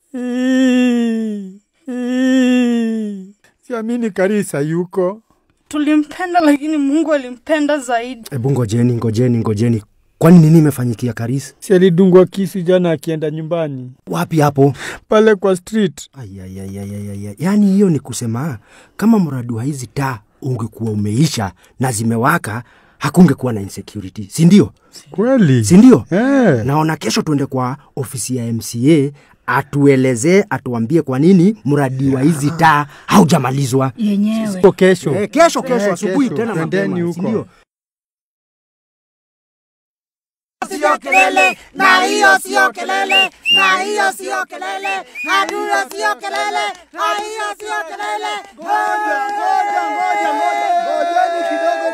Siamini Karisa yuko. Tulimpenda, lakini Mungu alimpenda zaidi. Hebu ngojeni, ngojeni, ngojeni. Kwani nini imefanyikia Karisa? Si alidungwa kisu jana akienda nyumbani Wapi hapo? pale kwa street. Ayayayayaya, yaani hiyo ni kusema kama mradi wa hizi taa ungekuwa umeisha na zimewaka, hakungekuwa na insecurity, si ndio? Kweli Si ndio? eh. Naona kesho tuende kwa ofisi ya MCA atuelezee, atuambie kwa nini mradi wa hizi taa haujamalizwa. Yenyewe Hapo kesho Eh, kesho kesho Eh, asubuhi kesho. tena Twendeni mapema, si huko. ndio? sio kelele na hiyo sio kelele na hiyo sio kelele na hiyo sio kelele na hiyo sio kelele Ngoja, ngoja, ngoja, ngoja. Ngojeni kidogo.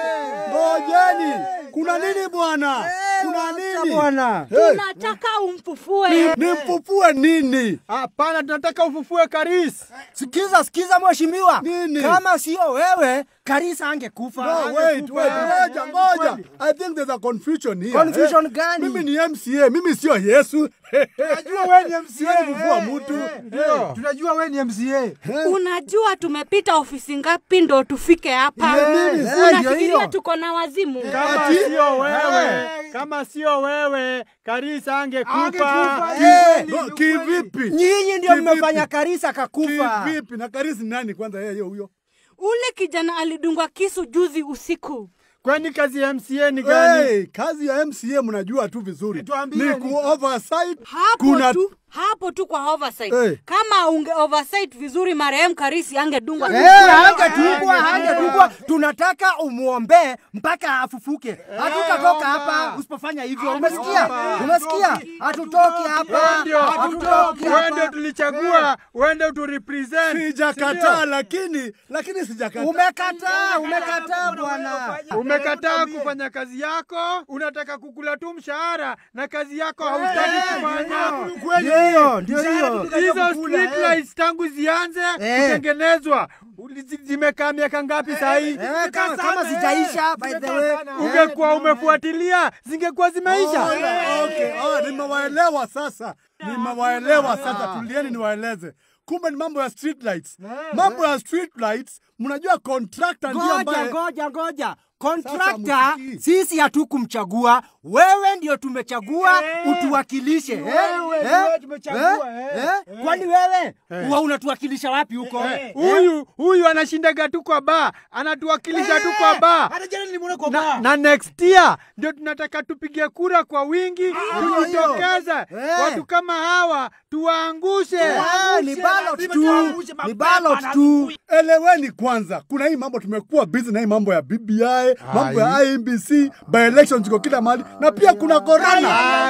Ngojeni. Kuna nini bwana? Kuna nini? Bwana. Hey, tunataka umfufue. Nimfufue nini? hapana, tunataka ufufue Karis. Sikiza, sikiza mheshimiwa, Nini? kama sio wewe Karisa angekufa. No, wait, wait, ngoja, ngoja. I think there's a confusion here. Confusion Eh, gani? Mimi ni MCA, mimi sio Yesu. Tunajua wewe ni MCA. Siwezi kufua mtu. Eh, Tunajua wewe ni MCA. Unajua tumepita ofisi ngapi ndo tufike hapa? Ile nini? Eh, ndio Unafikiria hiyo. tuko na wazimu? Kama Ati? sio wewe, kama sio wewe, Karisa angekufa. Angekufa. Eh, No, Kivipi? Nyinyi ndio Kivipi? mmefanya Karisa kakufa. Kivipi? Na Karisi nani kwanza yeye huyo? Ule kijana alidungwa kisu juzi usiku. Kwani kazi ya MCA ni gani? Hey, kazi ya MCA mnajua tu vizuri. Tuambie, Ni ni- ku oversight. Hapo Kuna tu hapo tu kwa oversight. Eh. Kama unge oversight vizuri, marehemu Karisi angedungwa Eh, hangetupwa, hangetupwa. Tunataka umwombee mpaka afufuke. Hatutatoka hapa usipofanya hivyo. Umesikia? Umesikia? Hatutoki hapa. Ndio, Hatutoki wewe ndio hapa. tulichagua, wewe ndio tu represent. sijakataa lakini lakini sijakataa. Umekataa, umekataa bwana. Umekataa kufanya kazi yako, unataka kukula tu mshahara na kazi yako hautaki kufanya. Ndio, ndio hiyo. Hizo street lights tangu zianze Eh. kutengenezwa uli- zi- zimekaa miaka ngapi sahii? Eh, kama kama zijaisha by the way. Ungekuwa umefuatilia zingekuwa zimeisha. Oh, okay. Oh, nimewaelewa sasa, nimewaelewa sasa. Tulieni niwaeleze, kumbe ni mambo ya street lights. Mambo ya street lights, mnajua contractor ndiye Ngoja, ambaye ngoja, ngoja. Sasa Kontrakta msikii. sisi hatukumchagua, wewe ndio tumechagua utuwakilishe. eh? Wewe Eh? ndio tumechagua, Eh? eh. Eh? Kwani wewe huwa unatuwakilisha wapi huko? Huyu huyu anashindaga tu kwa baa, anatuwakilisha tu kwa baa. Hata jana nilimwona kwa Na, baa. na next year ndio tunataka tupige kura kwa wingi, tujitokeze Eh. watu kama hawa tuwaangushe. Ah, ni ballot tu, Tuangushe ni mapema ballot na tu. eleweni kwanza, kuna hii mambo tumekuwa busy na hii mambo ya BBI, mambo ya IEBC, by elections ziko kila mahali, na pia kuna corona.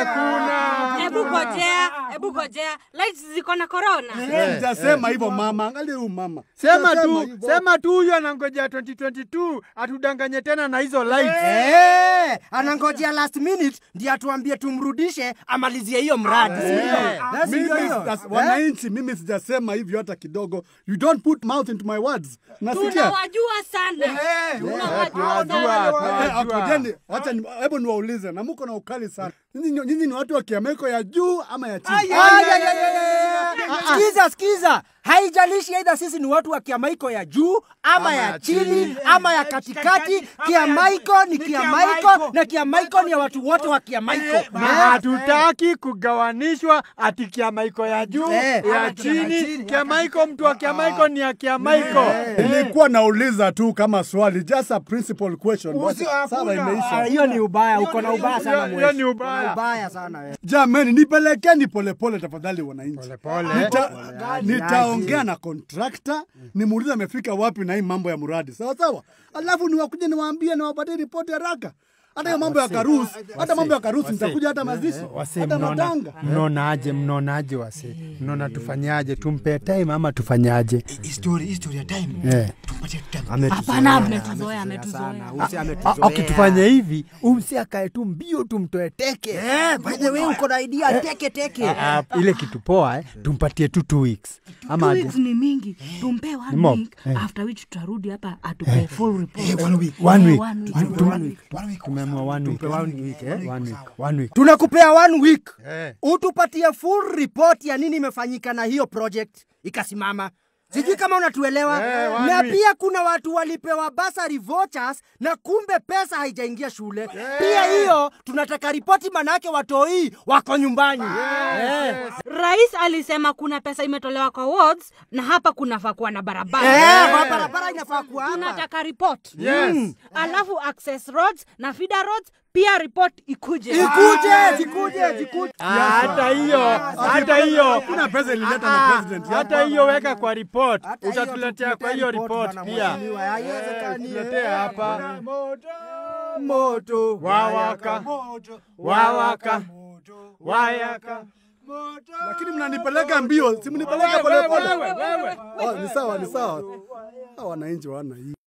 Hakuna. Hebu gojea, hebu gojea. Lights ziko na corona. Sijasema hivyo mama, angalia huyu mama. Sema Sijasema tu, hivyo. sema tu huyu anangojea 2022 atudanganye tena na hizo lights. Eh, anangojea last minute ndiye atuambie tumrudishe amalizie hiyo mradi. si ndio? Eh, si Mimi ndio hiyo? sijas- Eh? wananchi, mimi sijasema hivyo hata kidogo. You don't put mouth into my words. Nasikia Tunawajua sana. Tunawajua sana. tunajua, Eh, tunajua. akojeni, wacha ni- hebu niwaulize, na mko na ukali sana. Nyinyi nyinyi ni watu wa kiameko ya juu ama ya chini? Ay, ay, ay, ay, ay, ay. Sikiza, sikiza, haijalishi aidha sisi ni watu wa kiamaiko ya juu ama ya chini ama ya katikati. Kiamaiko ni kiamaiko na kiamaiko ni ya watu wote wa kiamaiko. Na hatutaki kugawanishwa ati kiamaiko ya juu Eh. ya chini. Kiamaiko, mtu wa kiamaiko ni ya kiamaiko. Nilikuwa nauliza tu kama swali, just a principal question. Usi- Sawa, hakuna. Ah, imeisha. Hiyo ni ubaya, uko na ubaya sana Hiyo- hiyo mweshi. ni ubaya. Uko na ubaya sana wewe. Jameni, nipelekeni polepole tafadhali, wananchi. Pole. Nita, nitaongea na kontrakta nimuulize amefika wapi na hii mambo ya mradi, sawa sawa, alafu niwakuja niwaambie, niwapatie ripoti haraka. Hata hiyo mambo ya karusi, hata mambo ya karusi nitakuja, hata mazishi, Wase, hata mnaona matanga. mnaonaje? Mnaonaje wase? Mnaona tufanyaje? Tumpe time ama tufanyaje? History, history ya time. Eh. Tumpatie time. Hapana, ametuzoea, ametuzoea. Sana, usi Ah, ametuzoea. Ukitufanya hivi, umsi akae tu mbio, tumtoe teke. Eh, by the way uko na idea teke teke. Ah, ile kitu poa eh, tumpatie tu two weeks ama Two aje? weeks ni mingi tumpe Ni one mob. week Eh. after which tutarudi hapa atupe full report one week. One Eh, week. one week. One week. One week. tunaamua one week. Tupe one week, eh? One week. One week. tunakupea one week Eh. utupatie full report ya nini imefanyika na hiyo project ikasimama sijui kama unatuelewa Eh, one na week. pia kuna watu walipewa basari vouchers na kumbe pesa haijaingia shule pia hiyo tunataka ripoti manake watoi wako nyumbani Eh. rais alisema kuna pesa imetolewa kwa wards na hapa kunafaa kuwa na barabara Eh, kwa barabara inafaa kuwa hapa. tunataka report Yes. Mm. alafu access roads na feeder roads pia report ikuje Zikuje, zikuje, zikuje. Hata hiyo, hata hiyo. Kuna pesa ilileta na president Hata hiyo weka kwa report. Hata hiyo Utatuletea kwa hiyo report bana, pia. mheshimiwa, haiwezekani. Tuletea hapa. moto Wawaka. Wawaka. Wayaka. lakini mnanipeleka mbio, si mnipeleka Wewe, polepole. wewe, wewe. Oh, ni sawa, ni sawa. Hawa wananchi wana hii